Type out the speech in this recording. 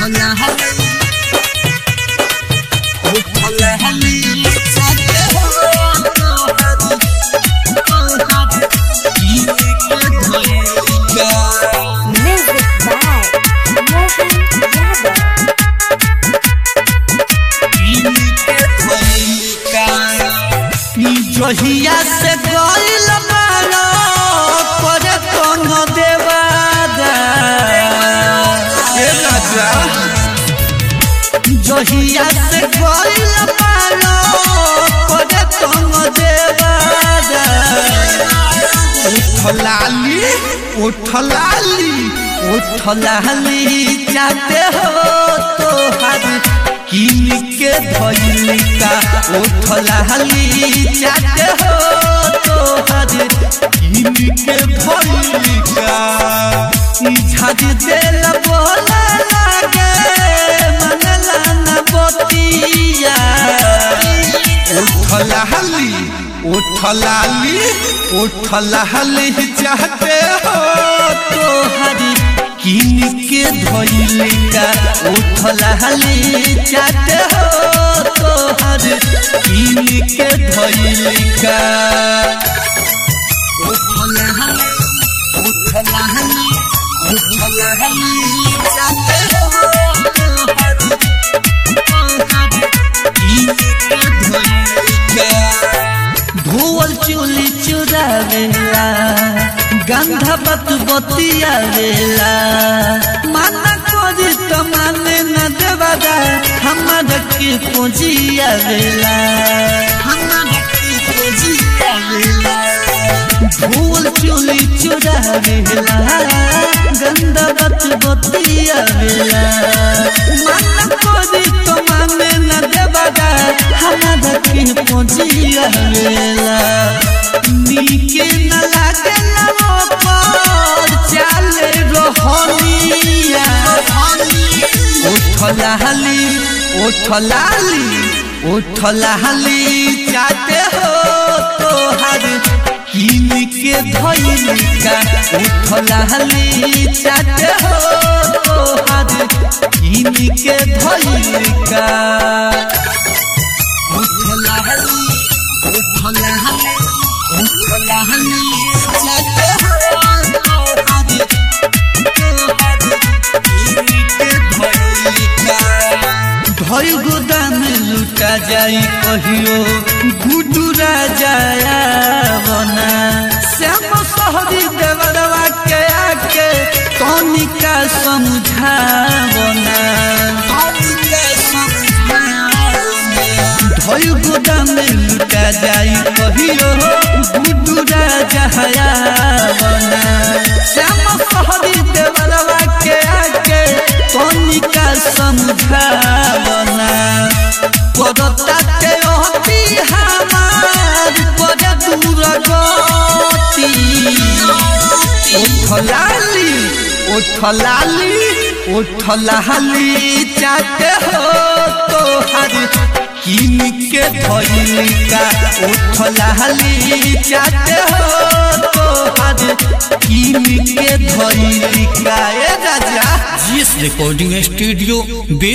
उठला हली उठला हली चाहते हो तोहरी तोहरी कीने के धोएगा Music by Mohan Yadav. जहिया से गइल मारो पर कौन देवादा ए राजा जहिया से गइल मारो पर कौन देवादा उठलाली उठलाली उठलाली जाते हो तोहार किन के धइलिका उठलाली जाते हो तोहार किन के धइलिका ई झाज देल बोला लागे मनला न बतिया उठलाली उठलाली उठलाली चाहते हो तोहरी किन के धइलिका उठलाली चाहते हो तोहर किन के धइलिका उठलाली उठलाली उठलाली चाहते हो तोहरी धोवल चोली चुरावेला गंधा बत बतियावेला माना करी तो माने न देवादा हमारा के पूजियावेला हमारा के पूजियावेला धोवल चोली चुरावेला गंधा बत बतियावेला माना करी तो माने न देवादा हमारा के पूजियावेला नीके न लागेला पर चाले रहनिया उठलाली उठलाली उठलाली चाहते हो तोहर किन के धइलिका उठलाली चाहते हो तोहर किन के धइलिका उठलाली उठलाली उठलाली चाहते हो तोहर धई गोदाम लुटा जाई कहियो गुडू राजाया बना श्याम सहरी देवरवा के आके तनिका समझावना धई गोदाम लुटा जाई कहियो गुडू राजाया बना श्याम सहरी देवरवा के आके तनिका समझावना पदता के अति हमार पद दूर गति उठलाली उठलाली उठलाली चाहते हो तोहर किन के धइलिका उठलाली चाहते हो तोहर किन के धइलिका ए राजा जीएस रिकॉर्डिंग स्टूडियो